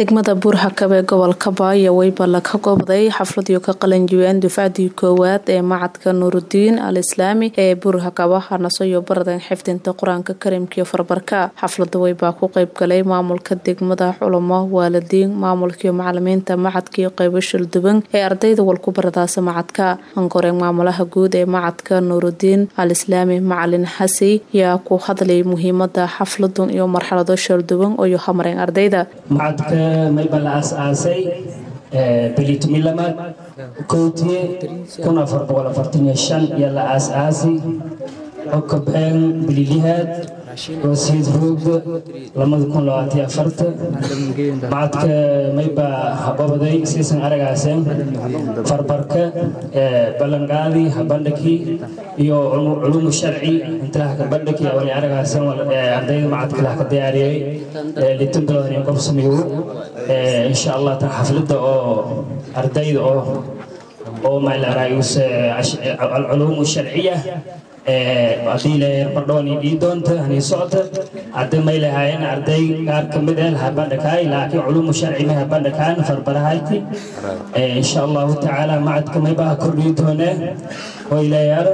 degmada buurhakab ee gobolka baaya weybala ka goobday xafladiyo ka qalanjibeen dufcadii koowaad ee macadka nuurudiin al islaami ee buurhakaba hanasoyo baradan xifdinta qur-aanka karimkaiyo farbarka xaflada weybaa ku qeybgalay maamulka degmada culamo waalidiin maamulkaiyo macalimiinta macadkaiyo qeybo shulduban ee ardayda walku baradaasa macadka ankoreen maamulaha guud ee macadka nuurudiin al islaami macalin xasi yaa ku hadlay muhiimada xafladun iyo marxalado shalduban oo hamareen ardayda macadka mayba la aas-aasay bilitumilamaad kowtiye kun afar boqol afartan iyo shan iyo la aas-aasi okobeen bililihaad wasiid roogda lamada kun labaatiyo afarta macadka mayba hababaday siisan aragaaseen farbarka ballanqaadii habandhakii iyo culumu sharci intaha kabandhakii awali aragaaseen ardayda macadka lah ka diyaariyey litin bilood iyo gobsamigu insha allah tan xaflada oo ardayda oo oo malarayus alculumu sharciya haddii leeyahay bardhooni dhii doonta hanii socota hadda may lahaayeen arday qaar ka mid ah habandhakaay laakiin culumu sharci ma habandhakaan farbarahayti insha allahu tacaala macadka maybaha kordhii doonee way leeyaara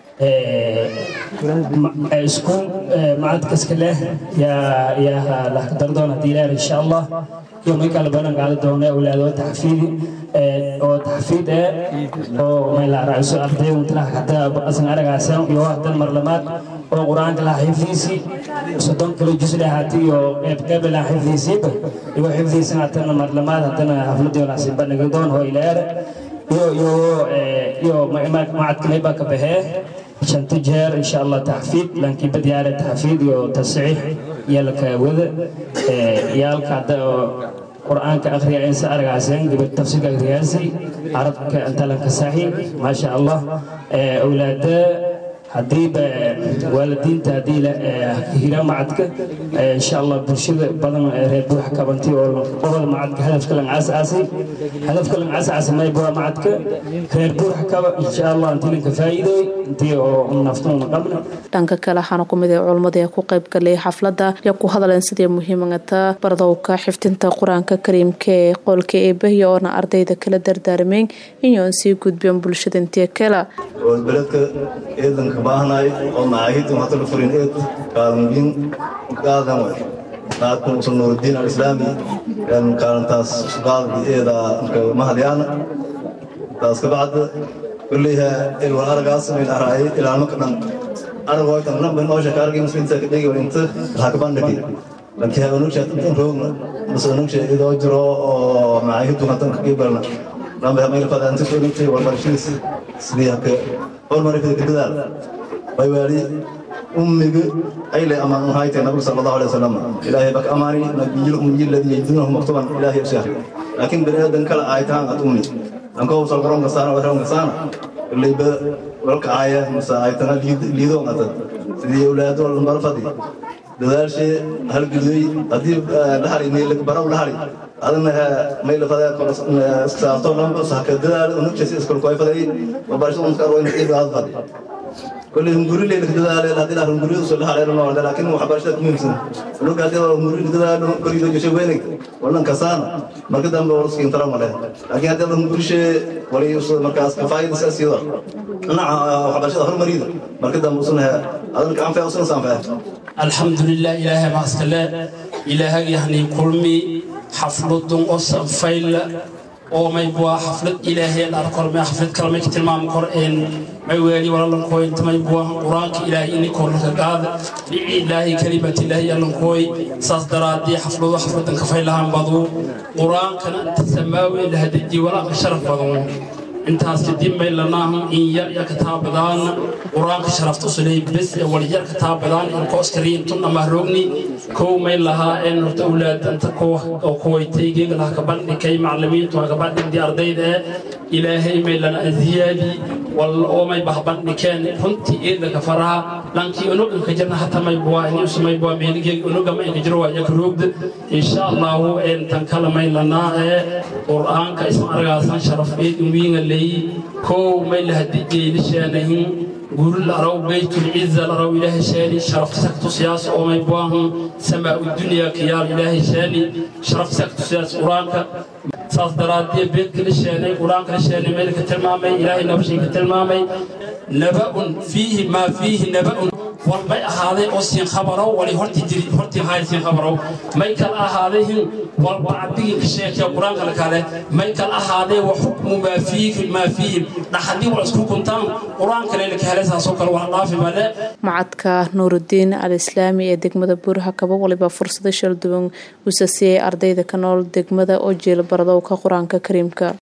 isku macadkaska leh yaa yaa lahkadardoon haddii leeyahay insha allah iyo may kala balan qaadi doona awlaad oo taxfiidi oo taxfiid ee oo may la raaciso arday unta hada asan aragaasan iyo hadan marlamaad oo quraanka la xifdiisi soddon kilo juz lahaati iyo qeyb qeyb la xifdiisiba iyo xifdiisan hadan marlamaad hadana xafladii la siin bandhigi doon oo ilaar iyo iyo iyo macadka may baa ka baxee shanta jeer insha allah taxfiid laakiin badiyaare taxfiid iyo tasxiix yalka wada yaalka hadda qur-aanka akhriya insa argaaseen gabadh tafsiirka akhriyaasi carabka intalanka saxi maasha allah awlaada haddiiba waalidiinta haddii hira macadka insha allah bulshada badan reer buuxa kabantay oo qobada macadka hadafka lang asaasay hadafka lang asaasay mayba macadka reer buuxa kaba insha allah intii lanka faa'iidoy intii oo naftuuna qabna dhanka kale waxaana ku mid ah culammada ee ku qayb galay xafladda iyo ku hadleen sidii muhiimagata bardowka xifdinta qur-aanka kariimka ee qolka eebahiya oona ardayda kala dardaarmeen inyoon sii gudbeen bulshada intii kale beledka eedanka baahnaay oo macaahidda hadda furin eed kaalinbiin qaadan way qaadkan usul nuurudiin alislaami kaalintaas qaaddi eeda mahadyaana taas kabacda kulliha ilwal aragaas min araay ilaalmo ka dhan aragooytan namba noosha kaargii muslimta ka dhigi inta hakabandhagi lankii habanugsha intan roogna bas anugsha idoo jiro oo macaahiddu hadan ka qiibalna namba hamaylfada inta soo dhigtay warbarashadiis sidii haka hormarifada ka dadaal way waali ummiga ayle amaan haytay nabiga sala allahu alay wasalam ilaahay bak amaani nabiyil ummiyi alladii yajidunahu maktuban ilaahay usyah laakiin bani aadan kala aaytaan ad ummi anka usal qoron kasaana waxron kasaana ilayba walka aaya mase aaytana liidoo qata sidii awlaado lambarfadi dadaalshee halgudooy haddii lahari baraw lahari adana maylafadasaarto lambasaka dadaal unugsasi iskolkoyfaday wabarashada unskaarwayna ibaad fadi كل هنقول لي لك ده لا ده هنقول له صلح على الله لكن هو حبشت ممكن لو قاعد هنقول لك ده كل يوم يشوف وينك ولا كسان ما كده ما ورس كين ترى ماله لكن هذا هنقول شيء ولا يوصل مركز كفاية أساسية أنا حبشت هر مريض ما كده وصلنا هذا كان في وصلنا سام الحمد لله إله ما استلا إله يعني كلمي حفلة أصلا فيل oo maybua xaflad ilaahay arkorme xaflad kale may ka tilmaami kor een may weeli walaalankooy inta maybua qur-aanka ilaahay ini kornaka qaada dhici ilaahay kalimat ilaahay allankooy saas daraadii xafladu xafladan kafay lahaan badu qur-aankana inta samaawi lahadaji walaaqa sharaf badan intaas kadib may lanaahan in yar ya kataabadaan qur-aanka sharafta usuley bes ee walyar kataabadaan ilkooskariintun amahrogni kow may lahaa een horta awlaadanta oo kuwaytay geega laha kabandhikay macalimiintu ha kabandhigdii ardayda ee ilaahay may lana aziyaadi walla oo may bahbandhikeen runtii eedlaka faraha lankii unuganka jirna hata may buwaa iniusu may buwaa meeligeega unuga may ka jiro waa yaka roogda insha allahu een tan kale may lanaa ee qur-aanka isma aragaasan sharaf eed umiinga leeyi kow may lahadijeylisheanahin guri laraw baytulciza laraw ilaahay sheeni sharaftisak tusiyaas oomay buahan samaa udunya kiyaal ilaahay sheeni sharaftisak tusiyaas qur-aanka saas daraadee beedka la sheenay qur-aanka la sheenay meel ka tilmaamay ilaahay nabashay ka tilmaamay naba'un fiihi maa fiihi naba'un walbay ahaaday oo siin khabarow wali horti jiri horti haay siin khabarow may kal ahaaday hin walba cabdigii ka sheekaya qur-aanka la kale may kal ahaaday wa xukmu maa fiihi maa fiihi dhaxadii wal isku kuntaan qur-aanka le laka helay saasoo kale wax dhaafi bale macadka nuurudiin al islaami ee degmada buuraha kaba waliba fursado shal duwan usa siiyay ardayda ka nool degmada oo jeelbaradow ka qur-aanka kariimka